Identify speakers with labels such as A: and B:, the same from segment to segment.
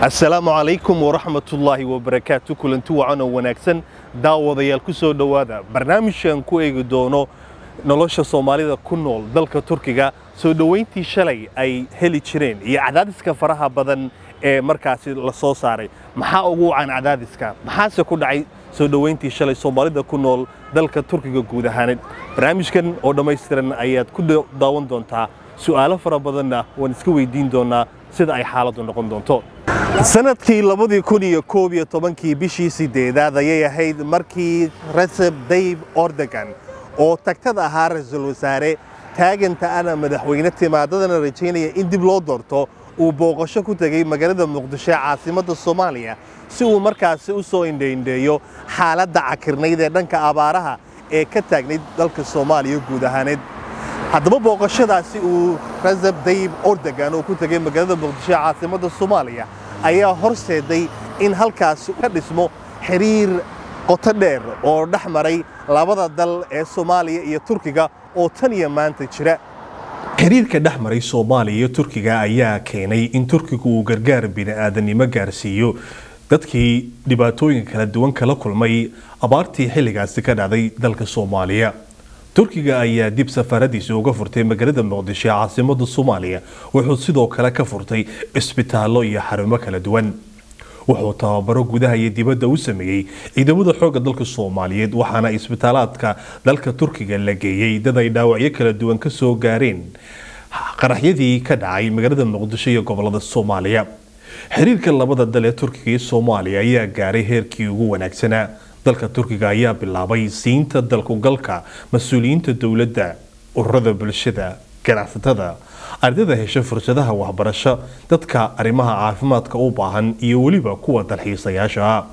A: asalaamu calaykum waraxmatullaahi wabarakaatu kulanti wacan oo wanaagsan daawadayaal ku soo dhowaada barnaamijkan ku eegi doono nolosha soomaalida ku nool dalka turkiga soo dhoweyntii shalay ay heli jireen iyo cadaadiska faraha badan ee markaasi la soo saaray maxaa ugu wacan cadaadiska maxaase ku dhacay soo dhoweyntii shalay soomaalida ku nool dalka turkiga guud ahaaneed barnaamijkan oo dhammaystiran ayaad ku daawan doontaa su'aalo fara badanna waan iska weydiin doonaa sida ay xaaladdu noqon doonto sanadkii labadii kun iyo koob iyo tobankii bishii sideedaad ayay ahayd markii recep tayyip erdogan oo tagtada ahaa ra-iisul wasaare taaganta ana madaxweyne timaadadana rajaynaya in dib loo doorto uu booqasho ku tegey magaalada muqdisho ee caasimadda soomaaliya si uu markaasi u soo indhaindheeyo xaaladda cakirnayd ee dhanka abaaraha ee ka taagnayd dalka soomaaliya guud ahaaneed haddaba booqashadaasi uu recep tayyip erdogan uu ku tegey magaalada muqdisho ee caasimadda soomaaliya ayaa horseeday in halkaasi ka dhismo xiriir qoto dheer oo dhex maray labada dal ee soomaaliya iyo turkiga oo tan iyo maanta jira xiriirka dhex maray soomaaliya iyo turkiga ayaa keenay in turkigu uu gargaar bini'aadanimo gaarsiiyo dadkii dhibaatooyin kala duwan kala kulmay abaartii xilligaasi ka dhacday dalka soomaaliya turkiga ayaa dib safaaradiisa uga furtay magaalada muqdisho ee caasimadda soomaaliya wuxuu sidoo kale ka furtay isbitaallo iyo xarumo kala duwan wuxuu tababaro gudaha iyo dibadda u sameeyey ciidamada xoogga dalka soomaaliyeed waxaana isbitaalaadka dalka turkiga la geeyey dad ay dhaawacyo kala duwan ka soo gaareen qaraxyadii ka dhacay magaalada muqdisho iyo gobolada soomaaliya xiriirka labada dal ee turkiga iyo soomaaliya ayaa gaaray heerkii ugu wanaagsanaa dalka turkiga ayaa bilaabay siinta dalkugalka mas-uuliyiinta dowladda ururada bulshada ganacsatada ardayda hesha fursadaha waxbarasho dadka arrimaha caafimaadka u baahan iyo weliba kuwa dalxiisayaasha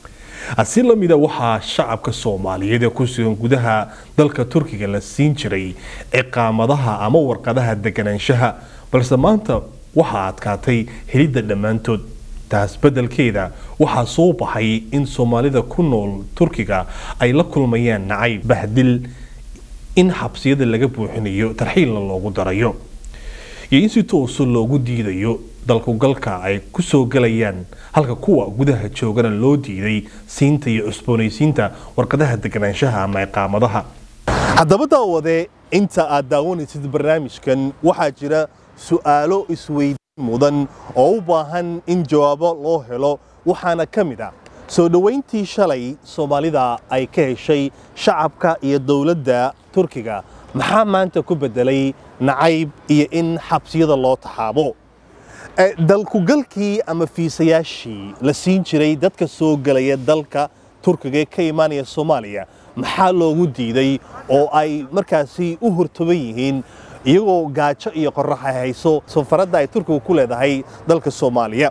A: ah si lamida waxaa shacabka soomaaliyeed ee ku sugan gudaha dalka turkiga la siin jiray ciqaamadaha ama warqadaha deganaanshaha balse maanta waxaa adkaatay helidda dhammaantood taas beddelkeeda waxaa soo baxay in soomaalida ku nool turkiga ay la kulmayaan nacayb bahdil in xabsiyada laga buuxinayo tarxiilna loogu darayo iyo in si tooso loogu diidayo dalkugalka ay ku soo galayaan halka kuwa gudaha joogana loo diiday siinta iyo cusboonaysiinta warqadaha deganaanshaha ama iqaamadaha haddaba daawade inta aad daawanaysid barnaamijkan waxaa jira su'aalo isweydiin mudan oo u baahan in jawaabo loo helo waxaana ka mid ah soo dhoweyntii shalay soomaalida ay ka heshay shacabka iyo dowladda turkiga maxaa maanta ku beddelay nacayb iyo in xabsiyada loo taxaabo dalkugalkii ama fiisayaashii la siin jiray dadka soo gelaya dalka turkiga ee ka imaanaya soomaaliya maxaa loogu diiday oo ay markaasi u hortoban yihiin iyagoo gaajo iyo qorax ay hayso safaradda ay turkigu ku leedahay dalka soomaaliya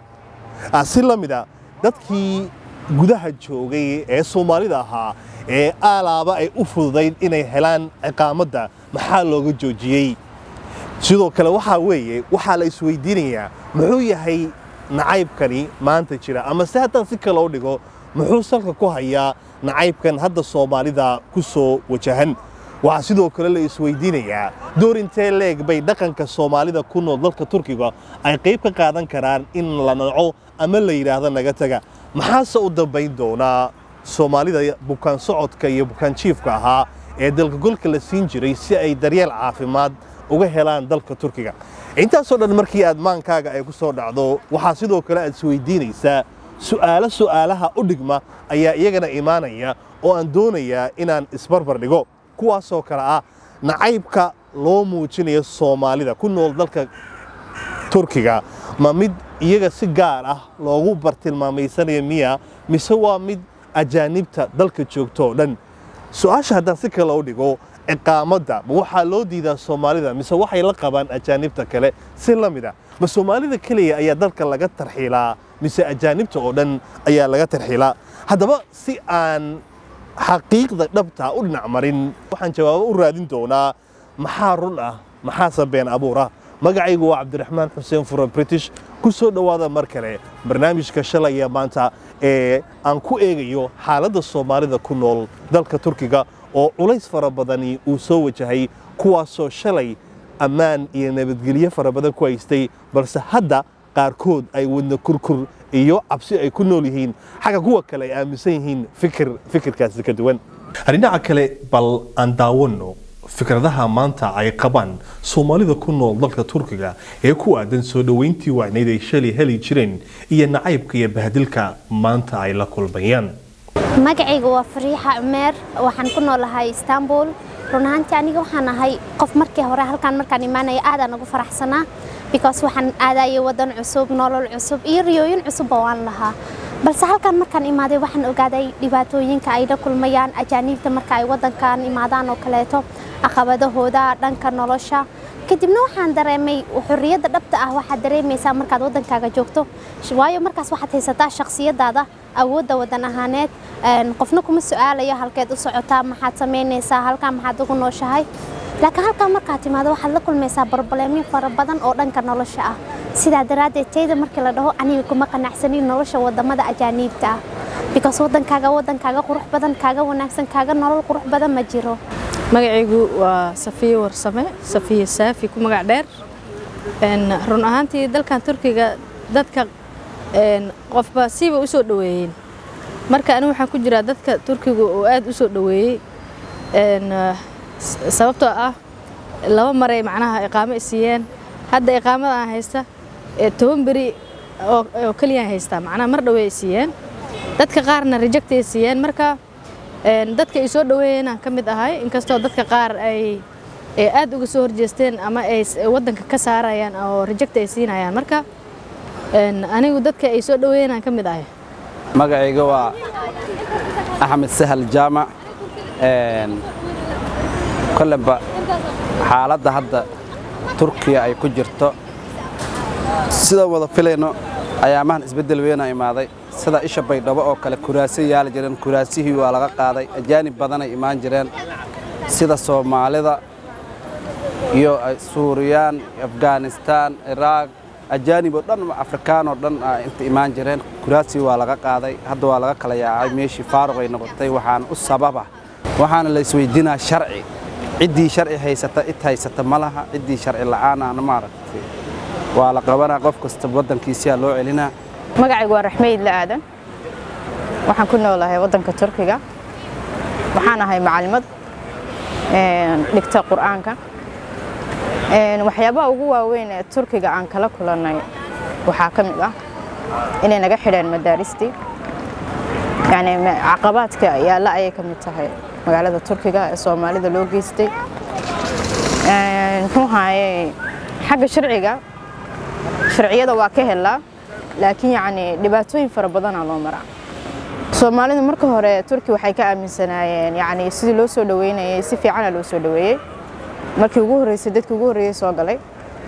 A: si la mida dadkii gudaha joogay ee soomaalida ahaa ee aalaaba ay u fududayd inay helaan ciqaamadda maxaa looga joojiyey sidoo kale waxaa weeye waxaa la isweydiinayaa muxuu yahay nacaybkani maanta jira ama se haddaan si kale u dhigo muxuu salka ku hayaa nacaybkan hadda soomaalida ku soo wajahan waxaa sidoo kale la isweydiinayaa door intee leeg bay dhaqanka soomaalida ku nool dalka turkiga ay qayb ka qaadan karaan in la naco ama la yidhaahdo naga taga maxaase u dambayn doonaa soomaalida bukaan socodka iyo bukaan jiifka ahaa ee dalkagolka la siin jiray si ay daryeel caafimaad uga helaan dalka turkiga intaasoo dhan markii aad maankaaga ay ku soo dhacdo waxaa sidoo kale aad isweydiinaysaa su'aalo su'aalaha u dhigma ayaa iyagana imaanaya oo aan doonayaa inaan isbarbar dhigo kuwaasoo kale ah nacaybka loo muujinayo soomaalida ku nool dalka turkiga ma mid iyaga si gaar ah loogu bartilmaamaysanaya miya mise waa mid ajaanibta dalka joogto oo dhan su-aasha haddaan si kale u dhigo ciqaamadda ma waxaa loo diidaa soomaalida mise waxay la qabaan ajaanibta kale si la mid ah ma soomaalida keliya ayaa dalka laga tarxiilaa mise ajaanibta oo dhan ayaa laga tarxiilaa haddaba si aan xaqiiqda dhabta u dhinac marin waxaan jawaabo u raadin doonaa maxaa run ah maxaase been abuur ah magacaygu waa cabdiraxmaan xuseen fura british ku soo dhowaada mar kale barnaamijka shalaya maanta ee aan ku eegayo xaaladda soomaalida ku nool dalka turkiga oo culays fara badani uu soo wajahay kuwaasoo shalay ammaan iyo nabadgelyo fara badan ku haystay balse hadda qaarkood ay wadna kurkur iyo cabsi ay ku nool yihiin xagga kuwa kale ay aaminsan yihiin fikir fikirkaasi ka duwan dhinaca kale bal aan daawano fikradaha maanta ay qabaan soomaalida ku nool dalka turkiga ee ku aadan soo dhoweyntii wacnayd ay shalay heli jireen iyo nacaybka iyo bahdilka maanta ay la kulmayaan
B: magacayga waa fariixa cumeer waxaan ku noolahay istanbul run ahaantii aniga waxaan ahay qof markii hore halkaan markaan imaanaya aadaan ugu faraxsanaa because waxaan aadayay wadan cusub nolol cusub iyo riyooyin cusubba waan lahaa balse halkaan markaan imaaday waxaan ogaaday dhibaatooyinka ay la kulmayaan ajaaniibta marka ay wadankan imaadaan oo kaleeto caqabadahooda dhanka nolosha kadibna waxaan dareemay xorriyadda dhabta ah waxaad dareemaysaa markaad wadankaaga joogto waayo markaas waxaad haysataa shakhsiyadaada awoodda wadan ahaaneed qofna kuma su-aalayo halkeed u socotaa maxaad samaynaysaa halkaan maxaad ugu nooshahay laakiin halkaan markaad timaado waxaad la kulmaysaa barbaleemyo fara badan oo dhanka nolosha ah sidaa daraaddeed tayda markii la dhaho aniga kuma qanacsanin nolosha wadamada ajaaniibta ah because wadankaaga wadankaaga qurux badan kaaga wanaagsan kaaga nolol qurux badan ma jiro
C: magacaygu waa safiye warsame safiye saafi ku magac dheer run ahaantii dalkan turkiga dadka qofba siiba u soo dhoweeyeen marka anigu waxaan ku jiraa dadka turkiga oo aad u soo dhoweeyey sababtoo ah laba maray macnaha iqaamo isiiyeen hadda iqaamada aan haysta toban beri oo keliyaan haystaa macnaha mar dhowey isiiyeen dadka qaarna rejectay siiyeen marka dadka ay soo dhoweeyeen aan ka mid ahay inkastoo dadka qaar ay aad uga soo horjeesteen ama ay wadanka ka saarayaan oo reject ay siinayaan marka anigu dadka ay soo dhoweeyeen aan ka mid ahay
D: magacayga waa axmed sahal jaamac koleba xaaladda hadda turkiya ay ku jirto sidaan wada filayno ayaamahan isbeddel weyna imaaday sida isha baydhabo oo kale kuraasi yaali jireen kuraasihii waa laga qaaday ajaanib badanay imaan jireen sida soomaalida iyo suuriyaan afghanistaan iraaq ajaanib oo dhan afrikaan oo dhan inta imaan jireen kuraasii waa laga qaaday hadda waa laga kala yaacay meeshii faaruq ay noqotay waxaana u sababa waxaana la isweydiinaa sharci ciddii sharci haysata id haysata ma laha ciddii sharci la'aanaana maaragtay waa la qabanaa qof kasta waddankiisiyaa loo celinaa
E: magacaygu waa raxmeyd la aadan waxaan ku noolahay waddanka turkiga waxaan ahay macalimad dhigta qur'aanka waxyaabaha ugu waaweyn ee turkiga aan kala kulannay waxaa ka mid ah inay naga xidheen madaaristii yani caqabaadka yaalla ayay ka mid tahay magaalada turkiga ee soomaalida loo geystay muxuu haaye xagga sharciga sharciyada waa ka helaa laakiin yacni dhibaatooyin fara badanaa loo maraa soomaalida marka hore turki waxay ka aaminsanaayeen yacni sidii loo soo dhaweynayay si fiicana loo soo dhaweeyey markii ugu horreysay dadkii ugu horreeyey soo galay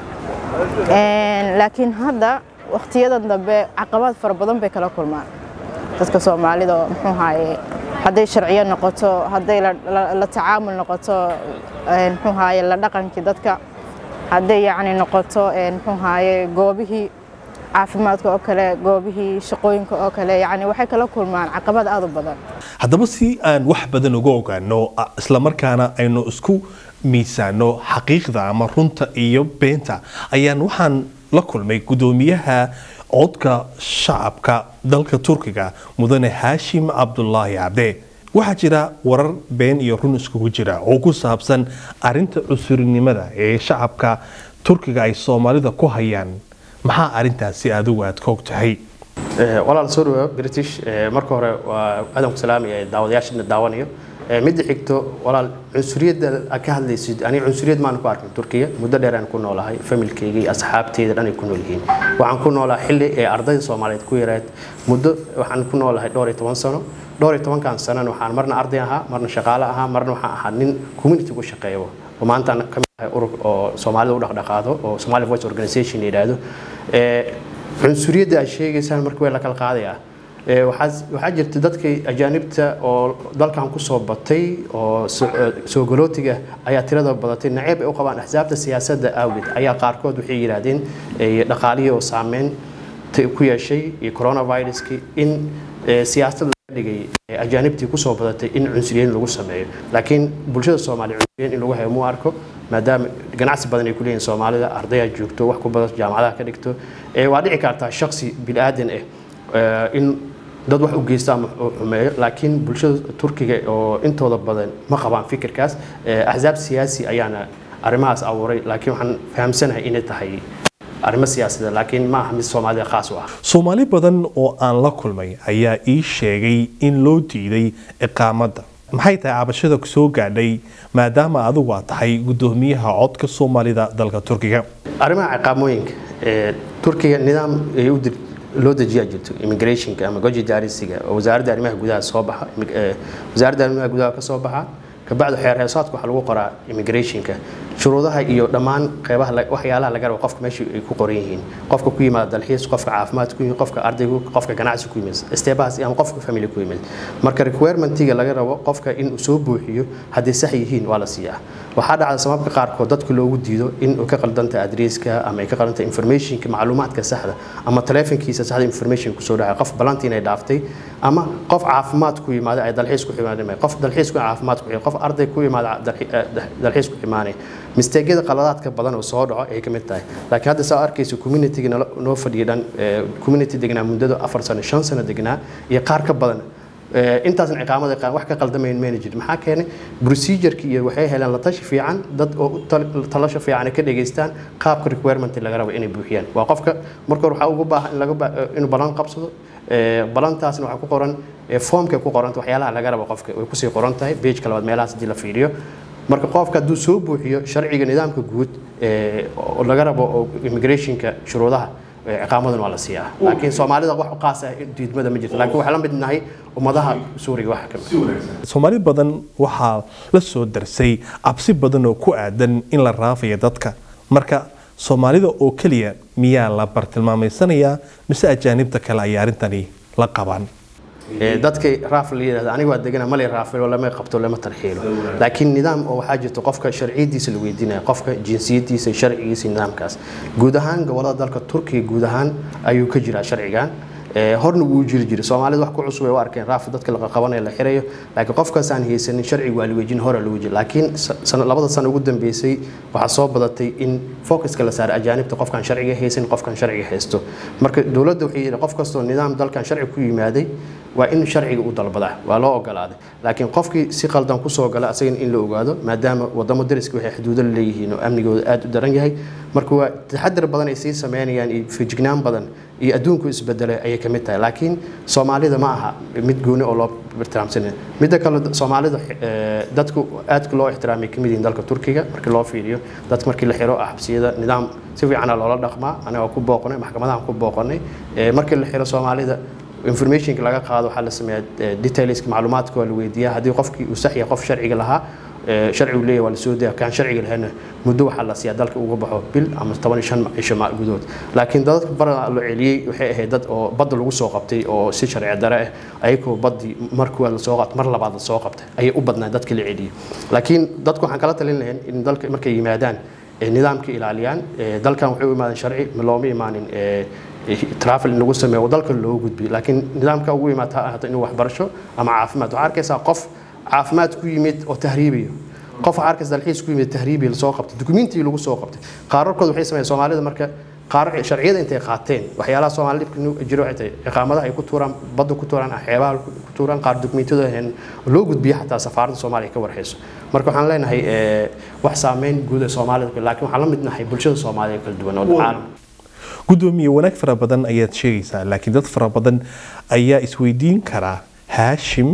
E: laakiin hadda wakhtiyadan dambe caqabaad fara badan bay kala kulmaan dadka soomaalida muxuu haaye hadday sharciyo noqoto hadday la tacaamul noqoto muxuu haaye la dhaqankii dadka hadday yacni noqoto muxuu haaye goobihii caafimaadka oo kale goobihii shaqooyinka oo kale yacni waxay kala kulmaan caqabad aad u badan
A: haddaba si aan wax badan uga ogaano islamarkaana aynu isku miisaano xaqiiqda ama runta iyo beenta ayaan waxaan la kulmay guddoomiyaha codka shacabka dalka turkiga mudane haashim cabdulaahi cabde waxaa jira warar been iyo run iskugu jira oo ku saabsan arinta cusurinimada ee shacabka turkiga ay soomaalida ku hayaan maxaa arintaasi adigu aad ka og tahay
F: walaal soo dhawaab british marka hore waa aadan ku salaamaya daawadayaashana daawanayo midda xigto walaal cunsuriyadda aad ka hadlaysid aniga cunsuriyad maan ku arkin turkiya muddo dheer aan ku noolahay familkayga iyo asxaabteyda dhan ay ku nool yihiin waxaan ku noolaa xilli ee ardayda soomaaliyeed ku yarayd muddo waxaan ku noolahay dhowr iyo toban sano dhowr iyo tobankan sanana waxaan marna arday ahaa marna shaqaale ahaa marna waxaan ahaa nin community ku shaqeeyo oo maanta aan ka mid ahay urur oo soomaalida u dhaqdhaqaado oo Somali Voice Organization la yiraahdo ee cunsuriyadda ay sheegaysaan markii way la kala qaadayaa waxaa jirta dadkii ajaanibta oo dalkan ku soo batay oo soo galootiga ayaa tirada badatay naceeb ay u qabaan axsaabta siyaasadda awgeed ayaa qaarkood waxay yidhaahdeen dhaqaalihii oo saameyn ku yeeshay iyo coronaviruskii in siyaasadda dhigay ajaanibtii kusoo badatay in cunsuriyeyn lagu sameeyo laakiin bulshada soomaaliya cunsuriyeyn in lagu hayo muu arko maadaama ganacsi badan ay ku leeyihin soomaalida ardaya joogto wax ku badan jaamacadaha ka dhigto waa dhici kartaa shaksi bilaadan ah eh, in dad wax u geysta ama u xumeeyo laakiin bulshada turkiga oo intooda badan ma qabaan fikirkaas Eh, axsaab siyaasi ayaana arrimahaas abuuray laakiin waxaan fahamsanahay inay tahay arrimo siyaasadeed laakiin ma aha mid soomaalida khaas u ah
A: soomaali badan oo aan la kulmay ayaa ii sheegay in loo diiday iqaamadda maxay tahay cabashada ku soo gaadhay maadaama adigu aad tahay guddoomiyaha codka soomaalida dalka turkiga
F: arrimaha ciqaamooyinka ee turkiga nidaam ay u dir- loo dejiyaa jirto immigrationka ama goji daarisiga oo wasaaradda arrimaha gudaha soo baxa immig- ee, wasaaradda arrimaha gudaha ka soo baxa kabacdi xeer heesaadka waxaa lagu qoraa immigrationka shuruudaha iyo dhammaan qeybaha la- waxyaalaha laga rabo qofka meesha ay ku qoran yihiin qofka ku yimaada dalxiis qofka caafimaad ku yimid qofka ardaygu qofka ganacsi ku yimid steebahaas ama qofka family ku yimid marka requirementiga laga rabo qofka in uu soo buuxiyo hadday sax yihiin waa la siiyaa waxaa dhacda sababka qaarkood dadka loogu diido in uu ka qaldanta adresska ama ay ka qaldanta informationka macluumaadka saxda ama taleefankiisa saxda information kusoo dhacay qof balantii inay dhaaftay ama qof caafimaad ku yimaada ay dalxiis ku imaadeen qof dalxiis ku caafimaad ku qof arday ku yimaada dalxi- eh, dalxiis ku imaanay misteegyada qaladaadka badan oo soo dhaco ay ka mid tahay laakiin hadda saa arkaysa communityga nala- noo fadhiya dhan eh, community degnaa muddada afar sano shan sano degnaa iyo qaar ka badan Eh, intaasna ciqaamada qaan wax ka qaldamayn mayna jirin maxaa keenay procedureki iyo waxay heleen la tashi fiican dad oo u tal- talasho fiican ay ka dhageystaan qaabka requirement laga rabo inay buuxiyaan waa qofka marka hore waxaa ugu baahan in laga ba- eh, inuu balan qabsado Eh, balantaasna waxaa ku qoran eh, foomka ku qoranta waxyaalaha laga rabo qofka way kusii qoran tahay pageka labaad meelahaas haddii la fiiriyo marka qofka hadduu soo buuxiyo sharciga nidaamka guud eh, oo laga rabo oo immigrationka shuruudaha eh, ciqaamadan waa la siiyaa laakiin soomaalida wax u qaas ah diidmada ma jirto laakiin waxaa la mid nahay ummadaha suuriga waxa ka mid
A: soomaali badan waxaa la soo darsay cabsi badan oo ku aadan in la raafayo dadka marka soomaalida oo keliya miyaa la bartilmaamaysanayaa mise ajaanibta kale ay arrintani la qabaan
F: Ee, dadka raaf la yidhahda aniga waa degana mali raafilo lama qabto lama tarxiilo laakiin nidaam oo waxaa jirta qofka sharciyadiisa la weydiinaya qofka jinsiyadiisa sharcigiisa nidaamkaas guud ahaan gobolada dalka turkiga guud ahaan ayuu ka jiraa sharcigan Ee, horna wuu jiri jiray soomaalida wax ku cusub ay u arkeen raaf dadka la qabanaya la xirayo laakiin qofkaas aan haysanin sharciga waa la wejin hore la wejin laakiin sa- sana- labada sano ugu dambeysay waxaa soo badatay in focuska la saaro ajaanibta qofkaan sharciga haysan qofkaan sharciga haysto marka dowladda waxay yidhi qof kastoo nidaam dalkan sharci ku yimaaday waa in sharciga u dalbadaa waa loo ogolaaday laakiin qofkii si qaldan kusoo gala asagana in la ogaado maadaama wadamo dariska waxay xuduudo la leeyihiin oo amnigooda aad u daran yahay marka waa taxadar badan ay sii sameynayaan iyo feejignaan badan iyo adduunku isbedelay ayay ka mid tahay laakiin soomaalida ma aha mid gooni oo loo ixtiraamsanaya midda kale soomaalida eh, dadku aadka loo ixtiraamay kamid yihiin dalka turkiga markii loo fiiriyo dadka markii la xiro ah xabsiyada nidaam si fiicana loola dhaqmaa anaga waa ku booqnay maxkamadahan ku booqanay Eh, markii la xiro soomaalida informationka laga qaado waxaa la sameeyaa eh, detailska macluumaadka waa la weydiiyaa haddii qofkii uu sax yahay qof sharciga lahaa eh, sharcigu leeyahay waa la soo daya kaan sharciga lahayna muddo waxaa la siiyaa dalka uga baxo bil ama toban iyo shan cisho ma- gudood laakiin dadka bara la celiyey waxay ahayd dad oo badda lagu soo qabtay oo si sharci dare ah ayagoo baddii markii la soo qabtay mar labaad la soo qabtay ayay u badnaan dadka la celiyey laakiin dadku waxaan kala talin lahayn in dalka markay yimaadaan eh, nidaamka ilaaliyaan Eh, dalkan waxay u imaadeen sharci ma looma imaanin eh, travel in lagu sameeyo oo dalka loogu gudbiyo laakiin nidaamka ugu yimaad ha ahaato inuu waxbarasho ama caafimaad waxaa arkaysaa qof caafimaad ku yimid oo tahriibayo qof waxaa arkaysa dalxiis ku yimid tahriibi lasoo qabtay dukumiintii lagu soo qabtay qaararkood waxay sameeyeen soomaalida marka qaar sharciyada intay qaateen waxyaalaha soomaali dhibka nu- jiro waxay tahay ciqaamadaha ay ku tuuraan badda ku tuuraan xeebaha ku tuuraan qaar dukumiintiyada ahayn loo gudbiyo xataa safaaradda soomaaliya ka warhayso marka waxaan leenahay eh, wax saameyn guud ee soomaalida laakiin waxaan la mid nahay bulshada soomaaliya kala duwan oo caalam
A: gudoomiye wanaag fara badan ayaad sheegaysaa laakiin dad fara badan ayaa isweydiin karaa haashim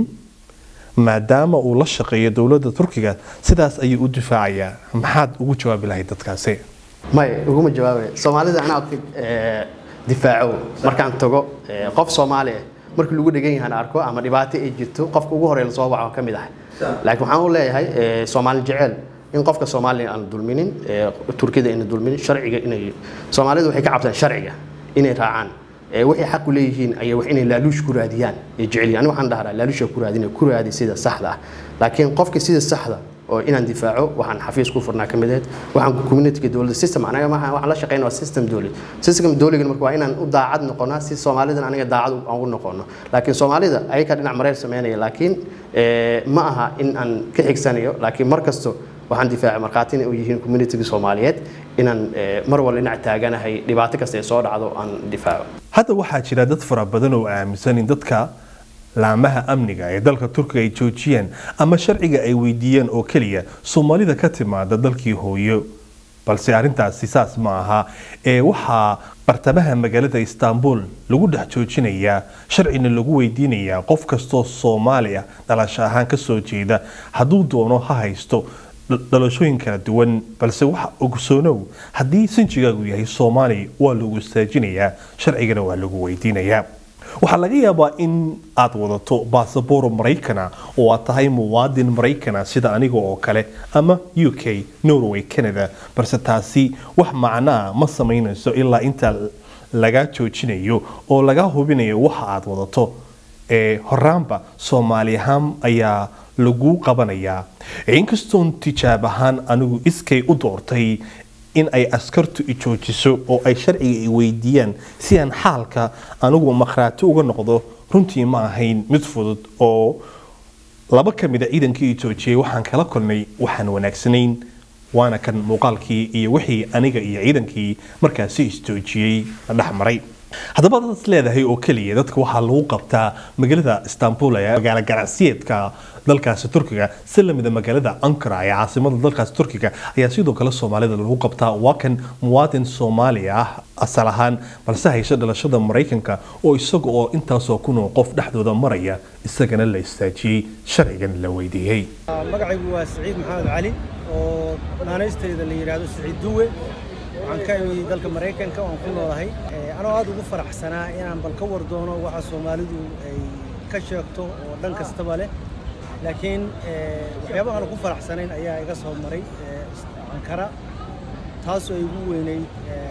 A: maadaama uu la shaqeeyo dowladda turkiga sidaas ayuu u difaacayaa maxaad ugu jawaabi lahayd dadkaasi
F: may uguma jawaabay soomaalida anaa eh, difaaco markaan tago eh, qof soomaali ah markii lagu dhegan yahan arko ama dhibaato ay jirto qofka ugu horeeya lasoo waco ka mid ah laakiin waxaan u leeyahay eh, soomaali jecel in qofka soomaaliya aan dulminin eh, turkida ina dulminin sharciga inay soomaalidu waxay ka cabtaan sharciga inay raacaan Eh, waxay xaq u leeyihiin ayay wax inay laaluush ku raadiyaan ay jecel yihiin aniga waxaan dhahaa laaluusha ku raadina ku raadi sida saxda ah laakiin qofka sida saxda oo inaan difaaco waxaan xafiis ku furnaa ka mid ahayd waxaan communityga dowladda system anaga maaha waxaan la shaqeynaa waa system dowli system dowligan marka waa inaan u daacad noqonaa si soomaalidan aniga daacad aan ugu noqono laakiin soomaalida ayaga dhinac mareer sameynaya laakiin eh, ma aha in aan ka xigsanayo laakiin mar kasto waxaan difaacay markhaati inay u yihiin communitiga soomaaliyeed inaan mar walba dhinac taaganahay dhibaato kasta ee soo dhacdo aan difaaco
A: hadda waxaa jira dad fara badan oo aaminsan in dadka laamaha amniga ee dalka turkiga ay joojiyeen ama sharciga ay weydiiyeen oo keliya soomaalida ka timaada dalkii hooyo balse arrintaasi saas ma aha ee waxaa bartamaha magaalada istanbul lagu dhex joojinayaa sharcina lagu weydiinayaa qof kastoo soomaali ah dhalasho ahaan kasoo jeeda hadduu doono ha haysto dhalashooyin kala duwan balse waxa ogsoonow haddii sinjigaagu yahay soomaali waa lagu istaajinayaa sharcigana waa lagu weydiinayaa waxaa laga yaabaa in aad wadato baasaboro maraykana oo aad tahay muwaadin maraykana sida aniga oo kale ama u k norway canada balse taasi wax macnaa ma samaynayso ilaa inta laga joojinayo oo laga hubinayo waxa aad wadato ee horaanba soomaali ahaan ayaa lagu qabanayaa inkastoon tijaab ahaan anigu iskay u doortay in ay askartu i joojiso oo ay sharciga i weydiiyaan si aan xaalka anigu makhraati uga noqdo runtii ma ahayn mid fudud oo laba ka mid a ciidankii i joojiyey waxaan kala kulnay waxaan wanaagsanayn waana kan muuqaalkii iyo wixii aniga iyo ciidankii markaasi isjoojiyey la dhex maray haddaba dad leedahay oo keliya dadka waxaa lagu qabtaa magaalada istanbul ee magaalo ganacsiyeedka dalkaasi turkiga si lamida magaalada ankara ee caasimada dalkaasi turkiga ayaa sidoo kale soomaalida lagu qabtaa waa kan muwaadin soomaali ah asal ahaan balse hayso dhalashada maraykanka oo isaga oo intaasoo kunoo qof dhexdooda maraya isagana la istaajiyey sharcigan la weydiiyey
G: magacaygu waa siciid maxamed cali oo naanaystayda la yidhaahdo siciid duwe waxaan ka imi dalka maraykanka waan ku noolahay anoo aad ugu faraxsanaa inaan bal ka war doono waxa soomaalidu ay ka sheegto oo dhan kastaba leh laakiin waxyaabaha aan ku faraxsanayn ayaa iga soo maray ankara taasoo ay ugu weynayd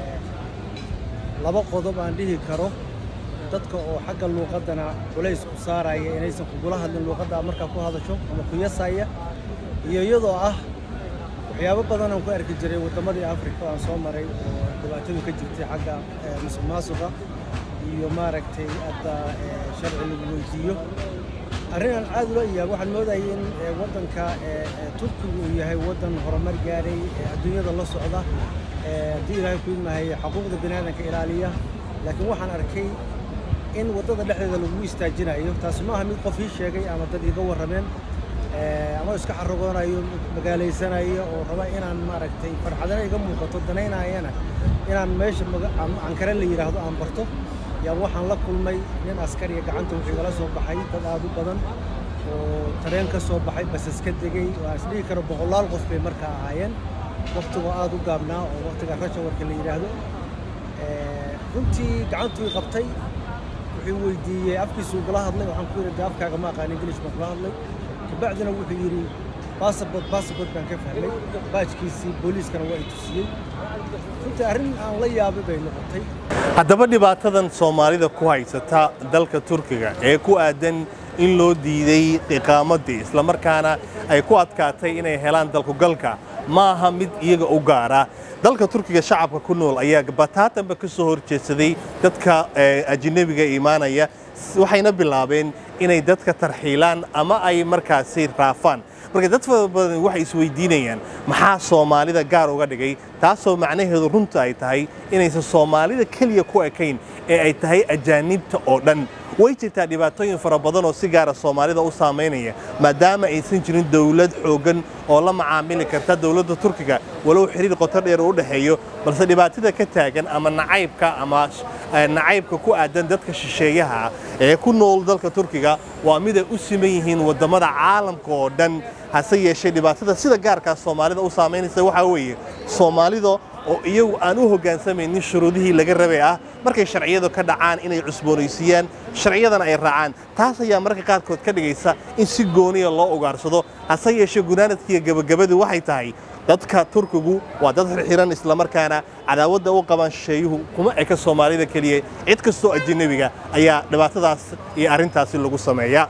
G: laba qodob aan dhihi karo dadka oo xagga luuqaddana culays ku saaraya inaysan kugula hadlin luuqadda aad markaa ku hadasho ama ku yasaya iyo iyadoo ah waxyaabo badan aan ku arki jiray waddamadii afrika aan soo maray oo dhibaatadu ka jirtay xagga musuq maasuqa iyo maaragtay hadda sharci lagu weydiiyo arrin aan aad ula iyaab waxaan moodayay in waddanka turkigu uu yahay waddan horumar gaadhay adduunyada la socda haddii ilaahay ku ilmahaya xuquuqda biniaadanka ilaaliya laakiin waxaan arkay in waddada dhexdeeda lagu istaajinayo taasi ma aha mid qof ii sheegay ama dad iiga warrameen ama iska xaragoonayo magaalaysanayo oo raba inaan maaragtay farxadana iga muuqato danaynayana inaan meesha ankare la yidhaahdo aan barto yaa waxaan la kulmay nin askariya gacanta wuxuu igala soo baxay dad aad u badan oo tareen ka soo baxay basas ka degay waa isdhihi karo boqolaal qof bay markaa ahaayeen waktigoo aad u gaabnaa oo waktiga rashawarka la yidhaahdo runtii gacantuu i qabtay wuxuu weydiiyey afkiisu ugula hadlay waxaan ku yidhi de afkaaga ma aqaan ingilish baan kula hadlay kabacdina wuxuu yidhi baasabort baasabort baan ka fahmay baajkiisii booliiskana waa i tusiyey runtii arrin aan la yaabay bay noqotay
A: haddaba dhibaatadan soomaalida ku haysata dalka turkiga ee ku aadan in loo diiday iqaamadii islamarkaana ay ku adkaatay inay helaan dalkugalka ma aha mid iyaga u gaara dalka turkiga shacabka ku nool ayaa bataatanba ka soo horjeedsaday dadka ajnabiga imaanaya waxayna bilaabeen inay dadka tarxiilaan ama ay markaasi raafaan marka dad fara badan waxay isweydiinayaan maxaa soomaalida gaar uga dhigay taasoo macnaheedu runta ay tahay inaysan soomaalida keliya ku ekayn ee ay tahay ajaanibta oo dhan way jirtaa dhibaatooyin fara badan oo si gaara soomaalida u saamaynaya maadaama aysan jirin dowlad xooggan oo la macaamili karta dowladda turkiga walow xiriir qoto dheer u dhexeeyo balse dhibaatada ka taagan ama nacaybka ama nacaybka ku aadan dadka shisheeyaha ee ku nool dalka turkiga waa mid ay u siman yihiin waddamada caalamka oo dhan hase yeeshee dhibaatada sida gaarkaa soomaalida u saamaynaysa waxaa weeye soomaalida oo iyagu aan u hoggaansamaynin shuruudihii laga rabay ah markay sharciyadu ka dhacaan inay cusboonaysiiyaan sharciyadana ay raacaan taas ayaa marka qaarkood ka dhigaysa in si gooniya loo ugaarsado hase yeeshee gunaanadkiiyo gabagabadu waxay tahay dadka turkigu waa dad xirxiran islamarkaana cadaawadda u qaban shisheeyuhu kuma eka soomaalida keliya cid kastoo ajanabiga ayaa dhibaatadaas iyo arrintaasi lagu sameeya